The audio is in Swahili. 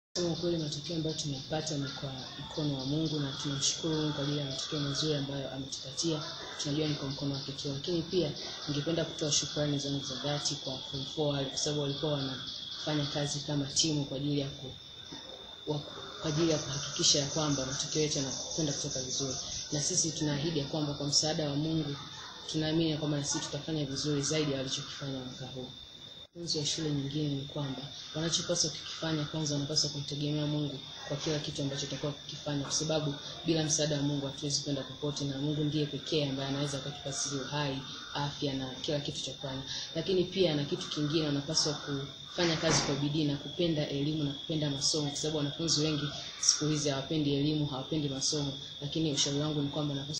Kusema ukweli matokeo ambayo tumepata ni kwa mkono wa Mungu na tunamshukuru Mungu kwa ajili ya matokeo mazuri ambayo ametupatia. Tunajua ni kwa mkono wake tu, lakini pia ningependa kutoa shukrani zangu za dhati kwa form four wale, kwa sababu walikuwa wanafanya kazi kama timu kwa ajili ya ku, wa, kwa ajili ya kuhakikisha ya kwamba matokeo yetu yanakwenda kutoka vizuri, na sisi tunaahidi ya kwamba kwa msaada wa Mungu tunaamini ya kwamba na sisi tutafanya vizuri zaidi ya walichokifanya mwaka huu. Wanafunzi wa shule nyingine ni kwamba wanachopaswa kukifanya, kwanza wanapaswa kumtegemea Mungu kwa kila kitu ambacho watakuwa kukifanya, kwa sababu bila msaada wa Mungu hatuwezi kwenda popote, na Mungu ndiye pekee ambaye anaweza akatupa sisi uhai, afya na kila kitu cha kufanya. Lakini pia na kitu kingine, wanapaswa kufanya kazi kwa bidii na kupenda elimu na kupenda masomo, kwa sababu wanafunzi wengi siku hizi hawapendi elimu, hawapendi masomo. Lakini ushauri wangu ni kwamba wanapaswa